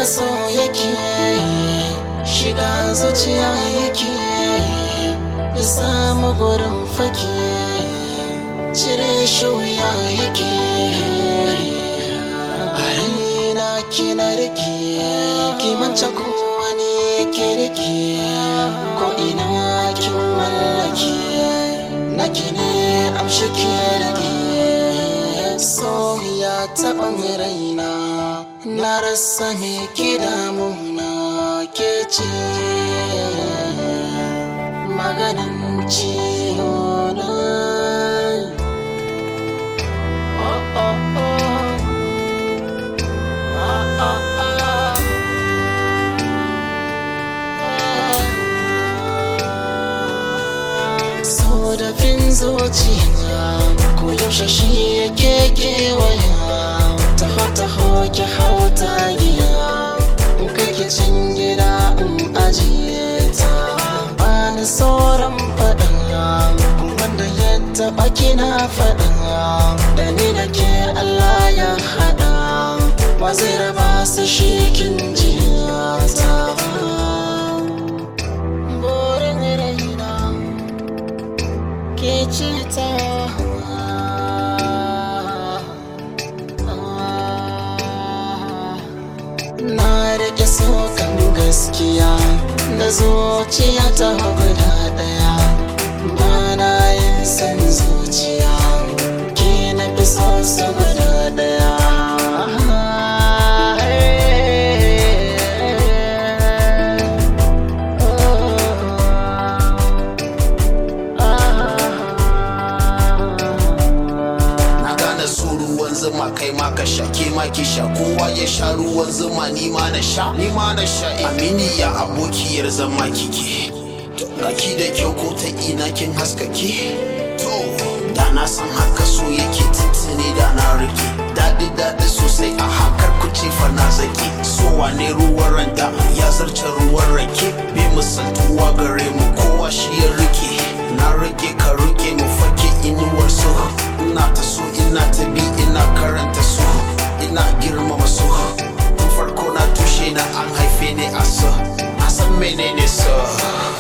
haka so yake shiga zuciya yake ya samu gurin fake cire shi wuya yake a raina kina rike kimanta ko wani ke rike ko ina kin mallake naki ne amshi ke rike so ya taɓa raina na rasa me ke damuna ke ce maganin ciwo na oh, oh, oh. Ah, ah, ah. so da fin zuciya ko yaushe shi yake kewaya taho taho ki hau tagiya in kai ki cin gida in ajiye ta bani sauran faɗin wanda ya taɓa kina faɗin da ni da ke Allah ya haɗa wa zai raba su shi kin jiyata burin raina ke ce ta na rike sokan gaskiya da zuciya ta guda daya ba na yin san zuciya ke na fi so su guda daya Na gane su ruwan zuma kai ma ka sha ke ma ki sha kowa ya sha ruwan zuma ni ma na sha ni ma na sha eh. amini ya abokiyar zama kike to gaki da kyau ko ta ina kin haskake to da na san haka so yake tuntuni da na rike daɗi daɗi sosai a hakar kuce fa na zaki so wane ruwan ranta ya zarce ruwan rake bai misaltuwa gare mu kowa shi ya rike na rike ka rike mu fake inuwar so ina ta so ina ta bi ina karanta so ina girmama so tun farko na tushe na an haife ni a so na san menene so